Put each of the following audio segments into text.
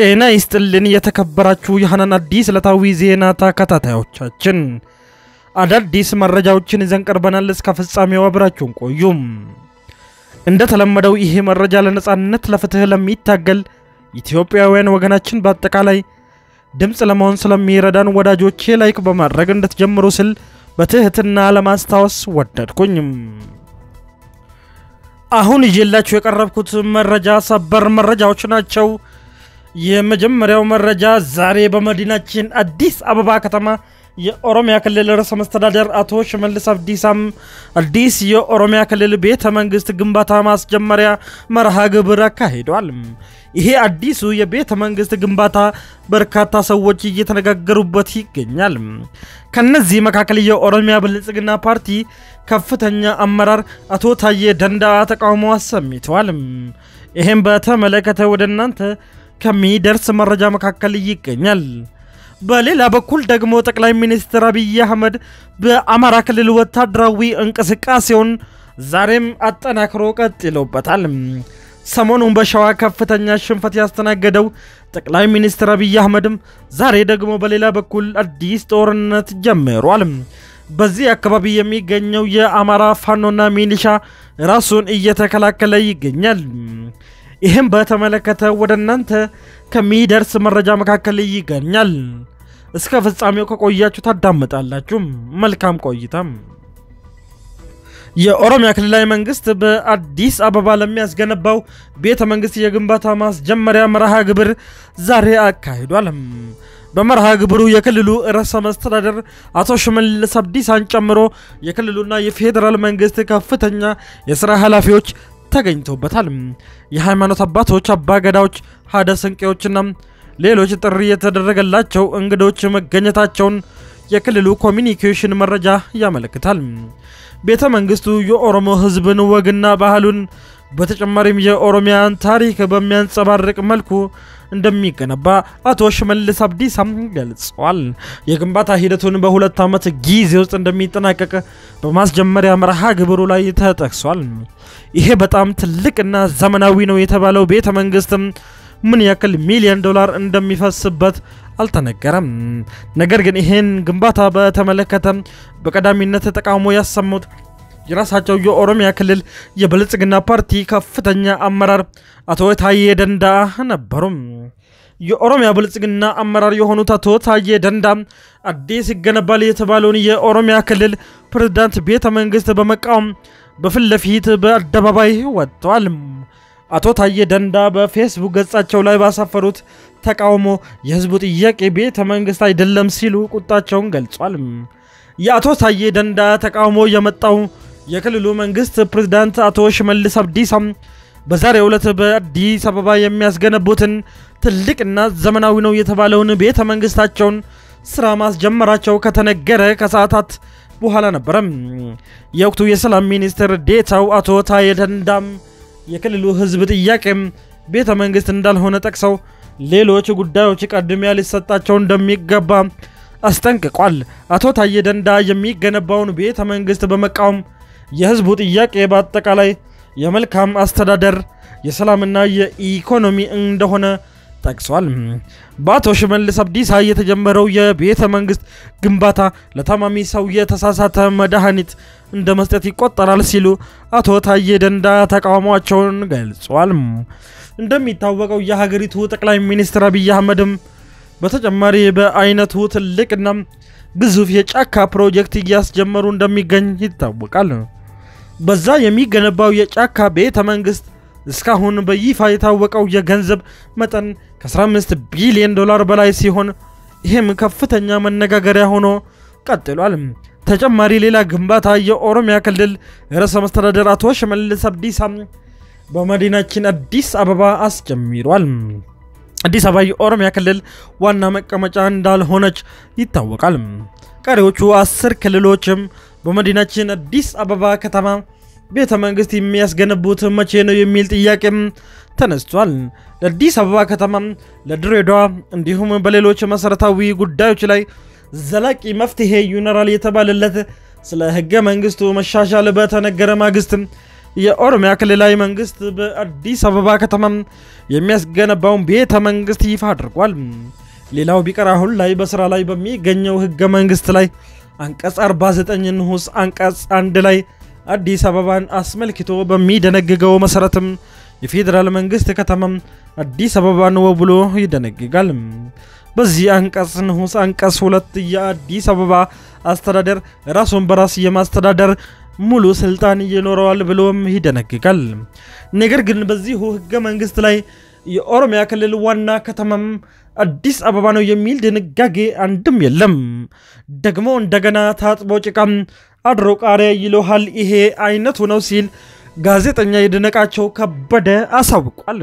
ጤና ይስጥልን የተከበራችሁ የሐናን አዲስ ዕለታዊ ዜና ተከታታዮቻችን፣ አዳዲስ መረጃዎችን ይዘን ቀርበናል። እስከ ፍጻሜው አብራችሁን ቆዩም። እንደተለመደው ይሄ መረጃ ለነጻነት ለፍትህ ለሚታገል ኢትዮጵያውያን ወገናችን በአጠቃላይ ድምፅ ለመሆን ስለሚረዳን ወዳጆቼ ላይክ በማድረግ እንድትጀምሩ ስል በትህትና ለማስታወስ ወደድኩኝም። አሁን ይዤላችሁ የቀረብኩት መረጃ ሰበር መረጃዎች ናቸው። የመጀመሪያው መረጃ ዛሬ በመዲናችን አዲስ አበባ ከተማ የኦሮሚያ ክልል ርዕሰ መስተዳደር አቶ ሽመልስ አብዲሳም አዲስ የኦሮሚያ ክልል ቤተ መንግስት ግንባታ ማስጀመሪያ መርሃ ግብር አካሂዷል። ይሄ አዲሱ የቤተ መንግስት ግንባታ በርካታ ሰዎች እየተነጋገሩበት ይገኛል። ከነዚህ መካከል የኦሮሚያ ብልጽግና ፓርቲ ከፍተኛ አመራር አቶ ታዬ ደንዳአ ተቃውሞ አሰምተዋል። ይህም በተመለከተ ወደ እናንተ ከሚደርስ መረጃ መካከል ይገኛል። በሌላ በኩል ደግሞ ጠቅላይ ሚኒስትር አብይ አህመድ በአማራ ክልል ወታደራዊ እንቅስቃሴውን ዛሬም አጠናክሮ ቀጥሎበታል። ሰሞኑን በሸዋ ከፍተኛ ሽንፈት ያስተናገደው ጠቅላይ ሚኒስትር አብይ አህመድም ዛሬ ደግሞ በሌላ በኩል አዲስ ጦርነት ጀምሯል። በዚህ አካባቢ የሚገኘው የአማራ ፋኖና ሚሊሻ ራሱን እየተከላከለ ይገኛል። ይህም በተመለከተ ወደ እናንተ ከሚደርስ መረጃ መካከል ይገኛል። እስከ ፍጻሜው ከቆያችሁ ታዳምጣላችሁ። መልካም ቆይታም። የኦሮሚያ ክልላዊ መንግስት በአዲስ አበባ ለሚያስገነባው ቤተ መንግስት የግንባታ ማስጀመሪያ መርሃ ግብር ዛሬ አካሂዷል። በመርሃ ግብሩ የክልሉ ርዕሰ መስተዳደር አቶ ሽመልስ አብዲሳን ጨምሮ የክልሉና የፌዴራል መንግስት ከፍተኛ የስራ ኃላፊዎች ተገኝተውበታል። የሃይማኖት አባቶች፣ አባገዳዎች፣ ሀደ ስንቄዎችና ሌሎች ጥሪ የተደረገላቸው እንግዶች መገኘታቸውን የክልሉ ኮሚኒኬሽን መረጃ ያመለክታል። ቤተ መንግስቱ የኦሮሞ ሕዝብን ወግና ባህሉን በተጨማሪም የኦሮሚያን ታሪክ በሚያንጸባርቅ መልኩ እንደሚገነባ አቶ ሽመልስ አብዲሳም ገልጸዋል። የግንባታ ሂደቱን በሁለት ዓመት ጊዜ ውስጥ እንደሚጠናቀቅ በማስጀመሪያ መርሃ ግብሩ ላይ ተጠቅሷል። ይሄ በጣም ትልቅና ዘመናዊ ነው የተባለው ቤተ መንግስትም ምን ያክል ሚሊዮን ዶላር እንደሚፈስበት አልተነገረም። ነገር ግን ይህን ግንባታ በተመለከተ በቀዳሚነት ተቃውሞ ያሰሙት የራሳቸው የኦሮሚያ ክልል የብልጽግና ፓርቲ ከፍተኛ አመራር አቶ ታዬ ደንዳአ ነበሩ። የኦሮሚያ ብልጽግና አመራር የሆኑት አቶ ታዬ ደንዳአ አዲስ ይገነባል የተባለውን የኦሮሚያ ክልል ፕሬዝዳንት ቤተ መንግስት በመቃወም በፊት ለፊት በአደባባይ ወጥተዋል። አቶ ታዬ ደንዳአ በፌስቡክ ገጻቸው ላይ ባሳፈሩት ተቃውሞ የህዝቡ ጥያቄ ቤተ መንግስት አይደለም ሲሉ ቁጣቸውን ገልጿል። የአቶ ታዬ ደንዳአ ተቃውሞ የመጣው የክልሉ መንግስት ፕሬዝዳንት አቶ ሽመልስ አብዲሳም በዛሬው ዕለት በአዲስ አበባ የሚያስገነቡትን ትልቅና ዘመናዊ ነው የተባለውን ቤተ መንግስታቸውን ስራ ማስጀመራቸው ከተነገረ ከሰዓታት በኋላ ነበረ። የወቅቱ የሰላም ሚኒስትር ዴታው አቶ ታዬ ደንዳም የክልሉ ህዝብ ጥያቄም ቤተ መንግስት እንዳልሆነ ጠቅሰው ሌሎች ጉዳዮች ቅድሚያ ሊሰጣቸው እንደሚገባ አስጠንቅቋል። አቶ ታዬ ደንዳአ የሚገነባውን ቤተ መንግስት በመቃወም የህዝቡ ጥያቄ በአጠቃላይ የመልካም አስተዳደር የሰላምና የኢኮኖሚ እንደሆነ ጠቅሷል። በአቶ ሽመልስ አብዲሳ የተጀመረው የቤተ መንግስት ግንባታ ለታማሚ ሰው የተሳሳተ መድኃኒት እንደ መስጠት ይቆጠራል ሲሉ አቶ ታዬ ደንዳአ ተቃውሟቸውን ገልጿል። እንደሚታወቀው የሀገሪቱ ጠቅላይ ሚኒስትር አብይ አህመድም በተጨማሪ በአይነቱ ትልቅና ግዙፍ የጫካ ፕሮጀክት እያስጀመሩ እንደሚገኝ ይታወቃል። በዛ የሚገነባው የጫካ ቤተ መንግስት እስካሁን በይፋ የታወቀው የገንዘብ መጠን ከ15 ቢሊዮን ዶላር በላይ ሲሆን ይህም ከፍተኛ መነጋገሪያ ሆኖ ቀጥሏል። ተጨማሪ ሌላ ግንባታ የኦሮሚያ ክልል ርዕሰ መስተዳደር አቶ ሽመልስ አብዲሳ በመዲናችን አዲስ አበባ አስጀምሯል። አዲስ አበባ የኦሮሚያ ክልል ዋና መቀመጫ እንዳልሆነች ይታወቃል። ቀሪዎቹ አስር ክልሎችም በመዲናችን አዲስ አበባ ከተማ ቤተ መንግስት የሚያስገነቡት መቼ ነው የሚል ጥያቄም ተነስቷል። ለአዲስ አበባ ከተማ፣ ለድሬዳዋ እንዲሁም በሌሎች መሰረታዊ ጉዳዮች ላይ ዘላቂ መፍትሄ ይኖራል የተባለለት ስለ ህገ መንግስቱ መሻሻል በተነገረ ማግስት የኦሮሚያ ክልላዊ መንግስት በአዲስ አበባ ከተማም የሚያስገነባውን ቤተ መንግስት ይፋ አድርጓል። ሌላው ቢቀር አሁን ላይ በስራ ላይ በሚገኘው ህገ መንግስት ላይ አንቀጽ 49 ንዑስ አንቀጽ አንድ ላይ አዲስ አበባን አስመልክቶ በሚደነግገው መሰረትም የፌዴራል መንግስት ከተማም አዲስ አበባ ነው ብሎ ይደነግጋል። በዚህ አንቀጽ ንዑስ አንቀጽ ሁለት የአዲስ አበባ አስተዳደር ራሱን በራስ የማስተዳደር ሙሉ ስልጣን ይኖረዋል ብሎም ይደነግጋል። ነገር ግን በዚሁ ህገ መንግስት ላይ የኦሮሚያ ክልል ዋና ከተማም አዲስ አበባ ነው የሚል ድንጋጌ አንድም የለም። ደግሞ እንደገና ታጥቦ ጭቃም አድሮ ቃሪያ ይለሃል ይሄ አይነቱ ነው ሲል ጋዜጠኛ ይድነቃቸው ከበደ አሳውቋል።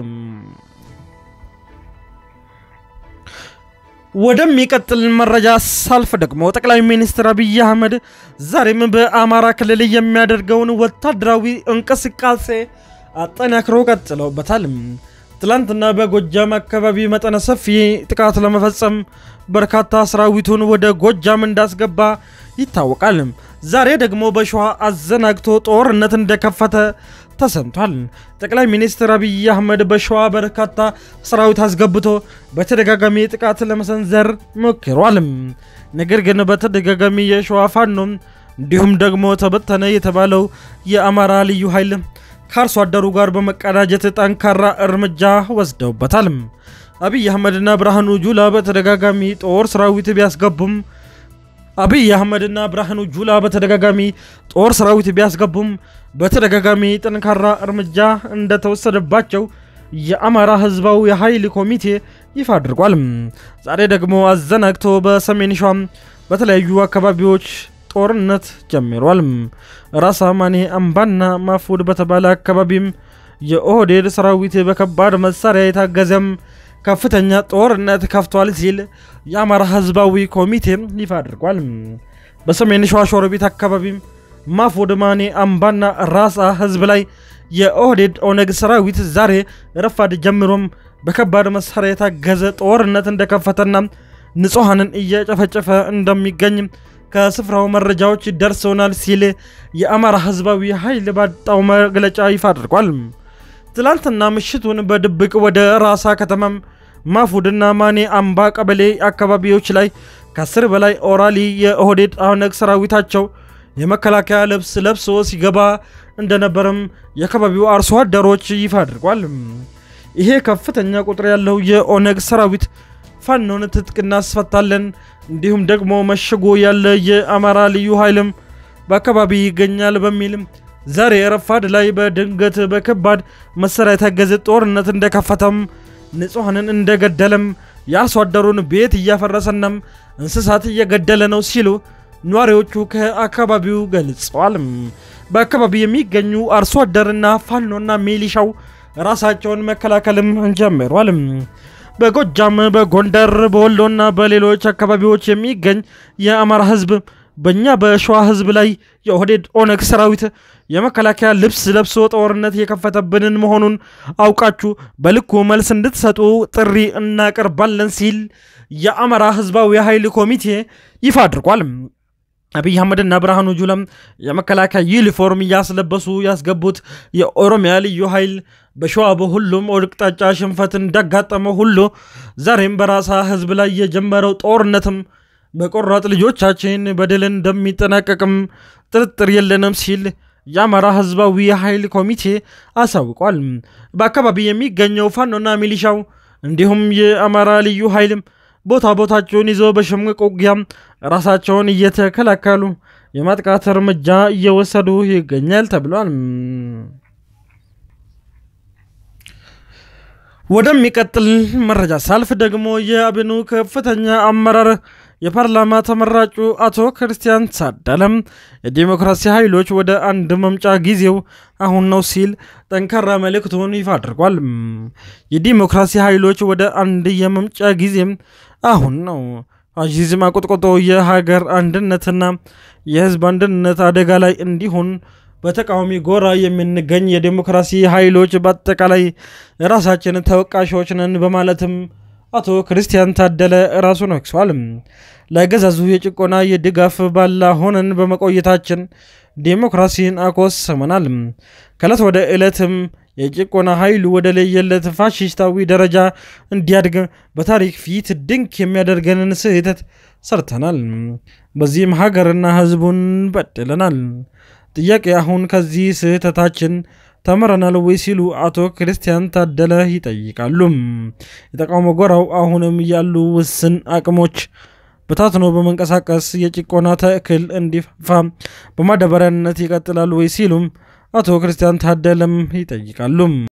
ወደሚቀጥል መረጃ ሳልፍ ደግሞ ጠቅላይ ሚኒስትር አብይ አህመድ ዛሬም በአማራ ክልል የሚያደርገውን ወታደራዊ እንቅስቃሴ አጠናክሮ ቀጥለውበታል። ትላንትና በጎጃም አካባቢ መጠነ ሰፊ ጥቃት ለመፈጸም በርካታ ሰራዊቱን ወደ ጎጃም እንዳስገባ ይታወቃል። ዛሬ ደግሞ በሸዋ አዘናግቶ ጦርነት እንደከፈተ ተሰምቷል። ጠቅላይ ሚኒስትር አብይ አህመድ በሸዋ በርካታ ሰራዊት አስገብቶ በተደጋጋሚ ጥቃት ለመሰንዘር ሞክሯል። ነገር ግን በተደጋጋሚ የሸዋ ፋኖ እንዲሁም ደግሞ ተበተነ የተባለው የአማራ ልዩ ኃይል ከአርሶ አደሩ ጋር በመቀዳጀት ጠንካራ እርምጃ ወስደውበታል። አብይ አህመድና ብርሃኑ ጁላ በተደጋጋሚ ጦር ሰራዊት ቢያስገቡም አብይ አህመድና ብርሃኑ ጁላ በተደጋጋሚ ጦር ሰራዊት ቢያስገቡም በተደጋጋሚ ጠንካራ እርምጃ እንደተወሰደባቸው የአማራ ህዝባዊ የኃይል ኮሚቴ ይፋ አድርጓል። ዛሬ ደግሞ አዘናግቶ በሰሜን ሸዋ በተለያዩ አካባቢዎች ጦርነት ጀምሯል። ራስ አማኔ አምባና ማፉድ በተባለ አካባቢም የኦህዴድ ሰራዊት በከባድ መሳሪያ የታገዘም ከፍተኛ ጦርነት ከፍቷል ሲል የአማራ ህዝባዊ ኮሚቴ ይፋ አድርጓል። በሰሜን ሸዋ ሸዋሮቢት አካባቢም ማፉድ ማኔ አምባና ራሳ ህዝብ ላይ የኦህዴድ ኦነግ ሰራዊት ዛሬ ረፋድ ጀምሮም በከባድ መሳሪያ የታገዘ ጦርነት እንደከፈተና ንጹሐንን እየጨፈጨፈ እንደሚገኝ ከስፍራው መረጃዎች ደርሰውናል ሲል የአማራ ህዝባዊ ኃይል ባጣው መግለጫ ይፋ አድርጓል። ትላንትና ምሽቱን በድብቅ ወደ ራሳ ከተማም ማፉድና ማኔ አምባ ቀበሌ አካባቢዎች ላይ ከአስር በላይ ኦራሊ የኦህዴድ ኦነግ ሰራዊታቸው የመከላከያ ልብስ ለብሶ ሲገባ እንደነበረም የአካባቢው አርሶ አደሮች ይፋ አድርጓል። ይሄ ከፍተኛ ቁጥር ያለው የኦነግ ሰራዊት ፋኖን ትጥቅ እናስፈታለን እንዲሁም ደግሞ መሽጎ ያለ የአማራ ልዩ ኃይልም በአካባቢ ይገኛል በሚልም ዛሬ ረፋድ ላይ በድንገት በከባድ መሳሪያ የታገዘ ጦርነት እንደከፈተም ንጹሐንን እንደገደለም የአርሶ አደሩን ቤት እያፈረሰናም እንስሳት እየገደለ ነው ሲሉ ነዋሪዎቹ ከአካባቢው ገልጸዋል። በአካባቢው የሚገኙ አርሶ አደርና ፋኖና ሚሊሻው ራሳቸውን መከላከልም ጀምሯል። በጎጃም፣ በጎንደር፣ በወሎና በሌሎች አካባቢዎች የሚገኝ የአማራ ህዝብ በእኛ በሸዋ ህዝብ ላይ የኦህዴድ ኦነግ ሰራዊት የመከላከያ ልብስ ለብሶ ጦርነት የከፈተብንን መሆኑን አውቃችሁ በልኩ መልስ እንድትሰጡ ጥሪ እናቀርባለን ሲል የአማራ ህዝባዊ የኃይል ኮሚቴ ይፋ አድርጓል። አብይ አህመድና ብርሃኑ ጁላም የመከላከያ ዩኒፎርም እያስለበሱ ያስገቡት የኦሮሚያ ልዩ ኃይል በሸዋ በሁሉም አቅጣጫ ሽንፈት እንዳጋጠመው ሁሉ ዛሬም በራሳ ህዝብ ላይ የጀመረው ጦርነትም በቆራጥ ልጆቻችን በድል እንደሚጠናቀቅም ጥርጥር የለንም ሲል የአማራ ህዝባዊ የኃይል ኮሚቴ አሳውቋል። በአካባቢ የሚገኘው ፋኖና ሚሊሻው እንዲሁም የአማራ ልዩ ኃይልም ቦታ ቦታቸውን ይዘው በሽምቅ ውጊያ ራሳቸውን እየተከላከሉ የማጥቃት እርምጃ እየወሰዱ ይገኛል ተብሏል። ወደሚቀጥል መረጃ ሳልፍ ደግሞ የአብኑ ከፍተኛ አመራር የፓርላማ ተመራጩ አቶ ክርስቲያን ታደለም የዲሞክራሲ ኃይሎች ወደ አንድ መምጫ ጊዜው አሁን ነው ሲል ጠንካራ መልእክቱን ይፋ አድርጓል። የዲሞክራሲ ኃይሎች ወደ አንድ የመምጫ ጊዜም አሁን ነው። ፋሺዝም አቆጥቆጦ የሀገር አንድነትና የህዝብ አንድነት አደጋ ላይ እንዲሆን በተቃዋሚ ጎራ የምንገኝ የዲሞክራሲ ኃይሎች በአጠቃላይ ራሳችን ተወቃሾች ነን በማለትም አቶ ክርስቲያን ታደለ ራሱን ወቅሷል። ለአገዛዙ የጭቆና የድጋፍ ባላ ሆነን በመቆየታችን ዴሞክራሲን አኮስመናል። ከዕለት ወደ ዕለትም የጭቆና ኃይሉ ወደ ለየለት ፋሽስታዊ ደረጃ እንዲያድግ በታሪክ ፊት ድንቅ የሚያደርገንን ስህተት ሰርተናል። በዚህም ሀገርና ሕዝቡን በድለናል። ጥያቄ አሁን ከዚህ ስህተታችን ተምረናል ወይ ሲሉ አቶ ክርስቲያን ታደለ ይጠይቃሉ። የተቃውሞ ጎራው አሁንም ያሉ ውስን አቅሞች በታትኖ በመንቀሳቀስ የጭቆና ተክል እንዲፋፋ በማዳበሪያነት ይቀጥላሉ ወይ ሲሉም አቶ ክርስቲያን ታደለም ይጠይቃሉ።